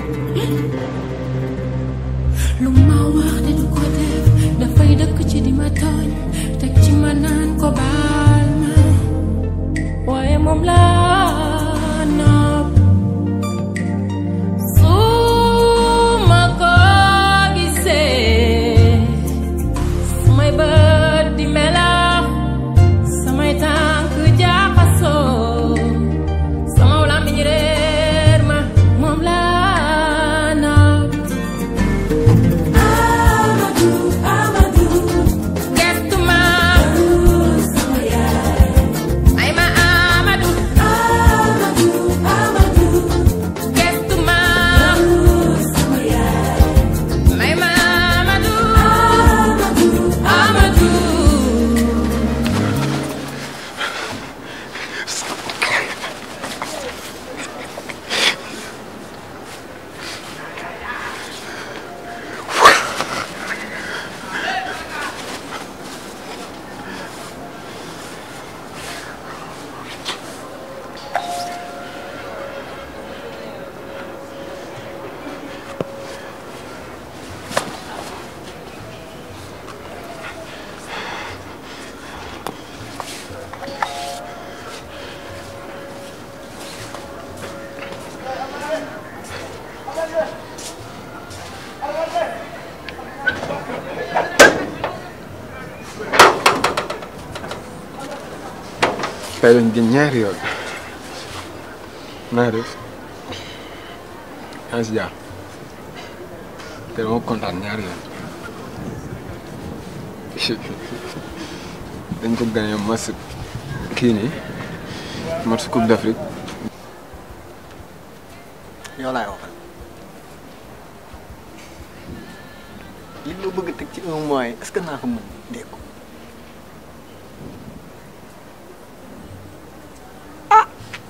lu ma wax de du ko def dafay dëkk ci di ma tooñ teg ci ma naan ko baal ma waaye moom laa nopp su ma ko gisee samay bët di melax samay tànk jaaxasoo sama làmmiñ réer ma moom laa nopp Amadou Amadou gestu ma sama yaay ay ma Amadou Amadou Amadou gestu ma sama yaay ay ma Amadou Amadou Amadou tey lañ gën ñaari yoon naa def yaa ngi si jàmm te dama kontaan ñaari yoon dañ ko gagné match kii nii match coupe d'Afrique yow laay waxal li nga bëgg a teg ci un mois yi est-ce que naa ko mën dégg ko ah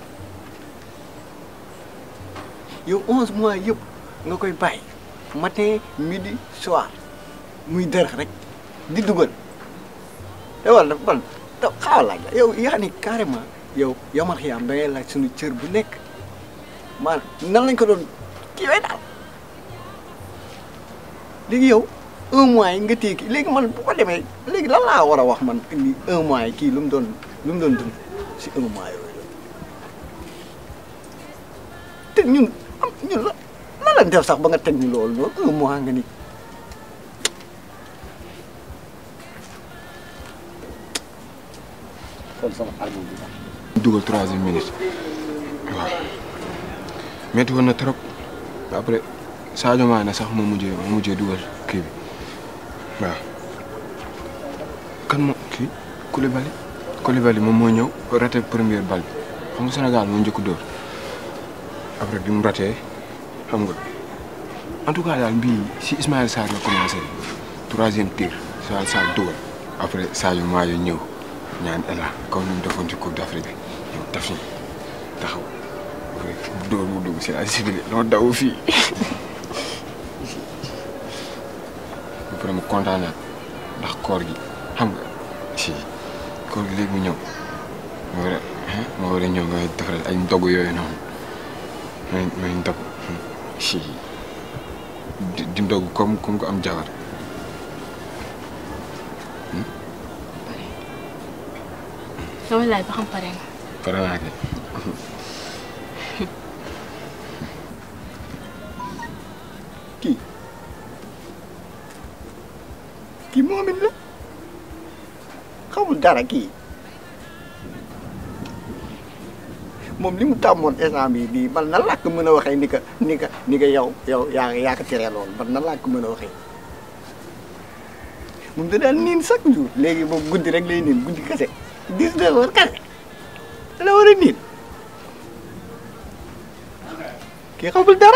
yow onze mois yëpp nga koy bàyyi matin midi soir muy dër rek di dugal te wala ban te xaaral laaj la yow yaa ni carrément yow yow man xiyaam da ngay laaj suñu cër bu nekk maanaam nan lañ ko doon kii way daal léegi yow un mois yi nga téye kii léegi man bu ko demee léegi lan laa war a wax man ni un mois yi kii lu mu doon lu mu doon dund si un mois yooyu te ñun am ñun la lan lañ def sax ba nga teg ñu loolu noonu un mois nga ni kon sama album bi dugal troisième minute waaw metti woon na trop après Sadio Mané sax moo mujjee moo mujjee dugal kii bi waaw kan moo kii Koulibaly Koulibaly moom moo ñëw raté première balle bi xam nga Sénégal moo njëkk dóor après bi mu raté xam nga en tout cas daal mbii si Ismaël Sarr la commencé troisième tir Ismaël Sarr dugal après Sadio Mané ñëw ñaan Ela comme ni mu defoon ci Coupe d'Afrique bi ñëw def ni taxaw dóor mu dugg si la ciblé noo daw fii ba pare mu kontaanaat ndax koor gi xam nga si koor gi léegi mu ñëw ma war a ma war a ñëw nga defaral ay ndogu yooyu noonu may may ndogu si di di ndogu comme comme ko am jabar damay laaj ba xam pare nga pare naa kay kii kii moomin la xamul dara kii moom li mu tàmmoon instant bii nii man nan laa ko mën a waxee ni ka ni ka ni ka yow yow yaa yaa ko teree loolu man nan laa ko mën a waxee moom da daan niin chaque jour léegi moom guddi rek lay niin guddi kese dix-neuf heures kese da la war a niin kii xamul dara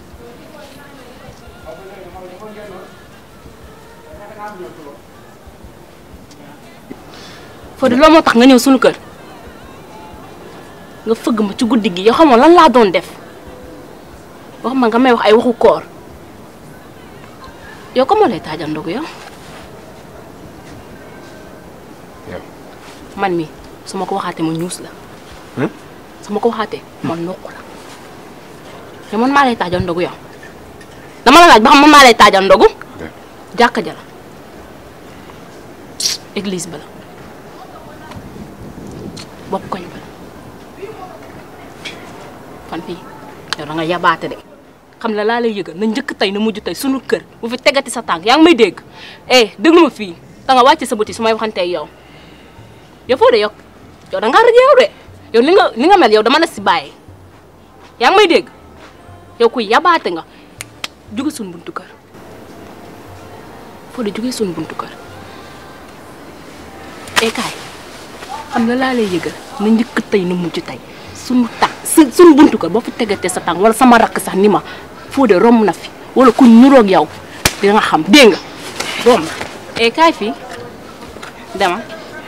Fodé loolu moo tax nga ñëw suñu kër nga fëgg ma ci guddi gi yow xamoon lan laa doon def wax ma nga may wax ay waxu koor yow ko moo lay taajal ndogu yow yow man mi su ma ko waxaatee ma ñuus la Hmm? su ma ko waxaatee ma noq la te man maa lay taajal ndogu yow dama la laaj ba xam man maa lay taajal ndogu jàkka ja la église ba la bopp koñ ba la fan fii yow da nga yabaate de xam la laa lay yëgal na njëkk tey na mujj tey sunu kër bu fi tegati sa tànk yaa ngi may dégg eh déglu ma fii da nga wàcce sa bëti su may waxantee yow yow foo de yow yow da ngaa rëj yow de yow li nga li nga mel yow dama la si bàyyi yaa ngi may dégg yow kuy yabaate nga jóge suñu buntu kër foo de jóge suñu buntu kër eh kaay xam la laa lay yëgal na njëkk tey na mujj tey suñu tànk su suñu buntu kër boo fi tegatee sa tànk wala sama rakk sax ni ma foo de romb na fi wala ku ñuroog yow di nga xam dégg nga romb na eh kaay fii dama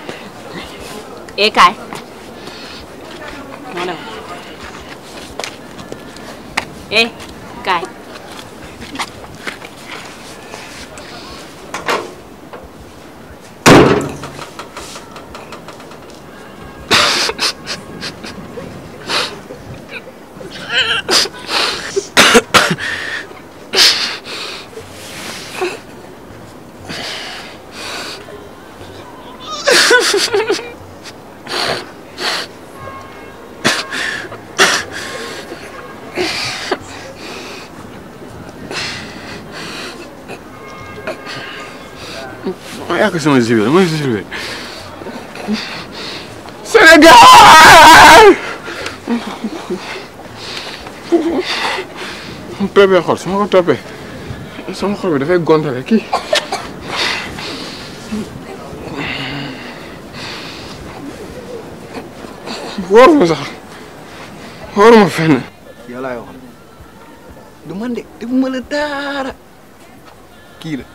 eh kaay moo dem eh kaay ma yàq sama jiw la ma jiw Sénégal toppee xol su ma ko toppee sama xol bi dafay gontale kii wóoruma sax wóoruma fenn yow laay waxal du man de defuma la dara kii la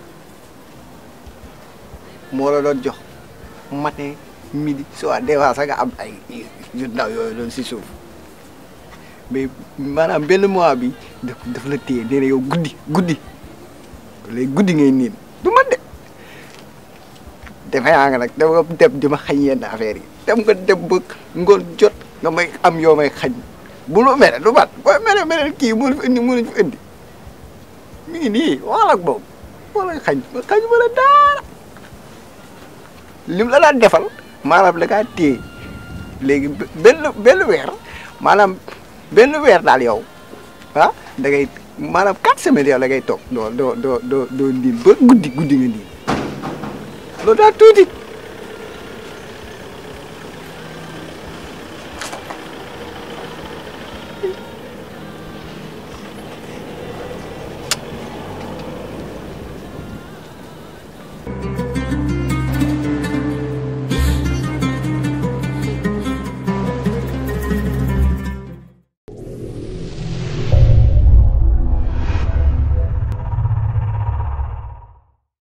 moo la doon jox matin midi soir des fois sax nga am ay yu ndaw yooyu doon si suuf mais maanaam benn mois bi daf daf la téye nee na yow guddi guddi léegi guddi ngay niin du man de defe naa nga nag dama dem di ma xañ yenn affaire yi dem nga dem ba ngoon jot nga may am yoo may xañ bu lu mere du bat booy mere mere kii mënu fi indi mënuñ fi indi mi ngi nii waxal ak boobu wala xañ ma xañ ma la daara lim la daan defal maanaam la kaa téye léegi benn benn weer maanaam benn weer daal yow ah da ngay maanaam quatre semaines yow la ngay toog doo doo doo doo doo niin ba guddi guddi nga niin loolu daal tuuti